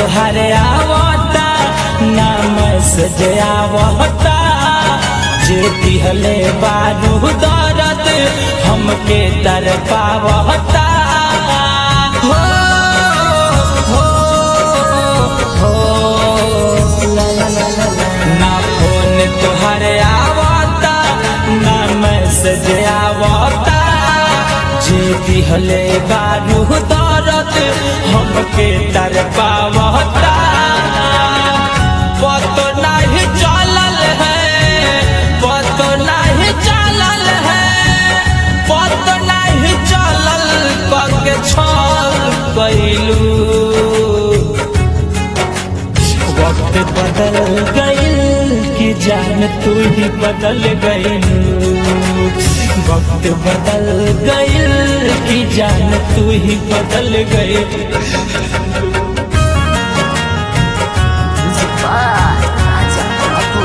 तोहरे आवता नाम सजे आवता जे दिहले बारू दर्द हमके दर पावता हो हो हो ला ला ला ला ला। ना फोन तोहरे आवता ना मैसेज आवता जे दिहले बारू दर्द हमके दर पावता पतो नहीं चलल है पतो नहीं चलल है पतो नहीं चलल पग छल कैलू वक्त बदल गइल कि जान तू ही बदल गइल वक्त बदल गइल कि जान तू ही बदल गइल Music by Raja Prabu.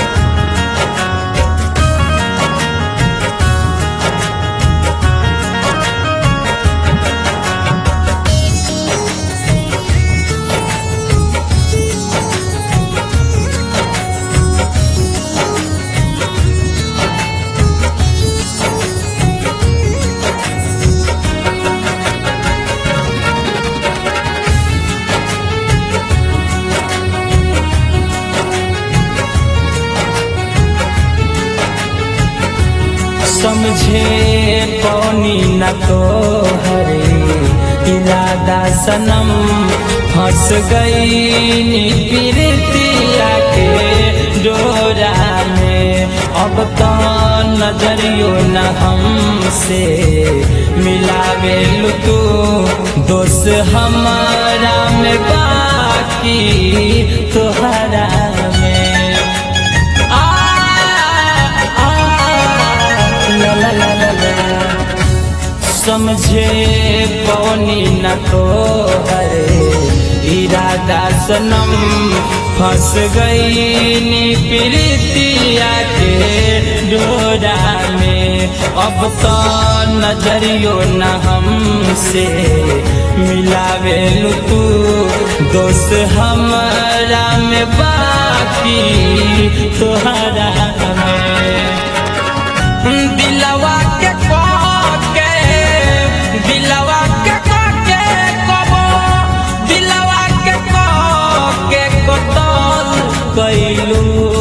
समझे पौनी न तो हरे इरादा सनम फंस गई प्रीतिया के डोरा में अब तो नजरियो न हमसे मिलावे तू दोस्त हमारा में बाकी तोहरा में आ आ ला ला ला ला ला समझे पौनी न तो हरे इरादा सनम फंस गई नी प्रीतिया के डोरा में अब तो नजरियो न हमसे मिलावे तू दोस्त हमारा में बाकी तोहरा में दिलवा के के दिलवा के के कबो दिलवा के के कतल कैलू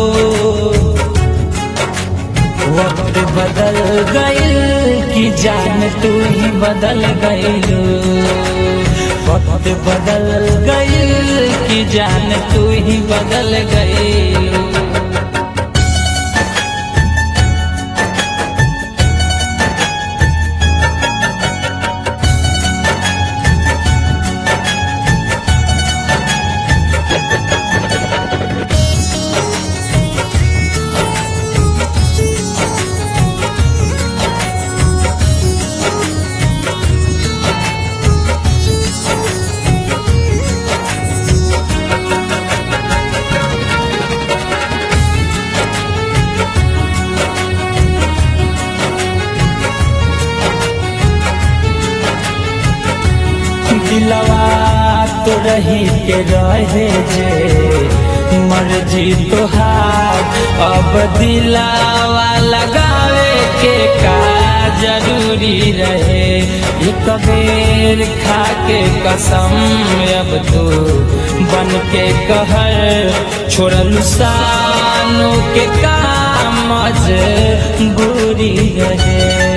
वक्त बदल गइल कि जान तू ही बदल गइलू वक्त बदल गइल कि जान तू ही बदल गइलू दिलवा तो रही के रहे जे मर्जी तोहार अब दिलावा लगावे के का जरूरी रहे एक बेर खा के कसम अब तो बन के कहर छोड़ल सानू के काम बुरी रहे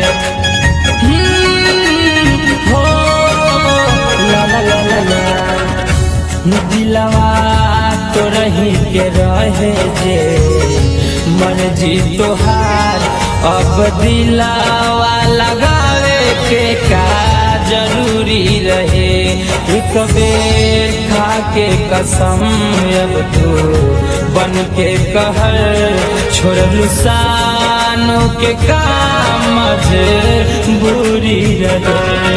हो ला ला ला ला ला दिलवा तो रही के रहे जे मर्जी तोहार अब दिलावा लगावे के का जरूरी रहे एक बेर खा के कसम अब तो बन के कहर छोड़लू सानू के काम बुरी रहे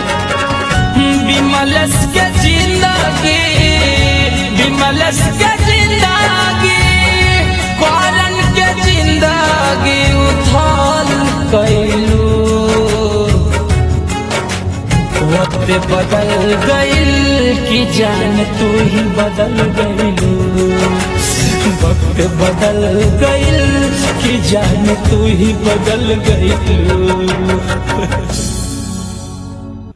विमलस के जिंदगी विमलस के जिंदगी कौरन के जिंदगी उथल कैलू वक्त वक्त बदल गइल कि जान तू ही बदल गइलू वक्त बदल गइल कि जान तू ही बदल गइलू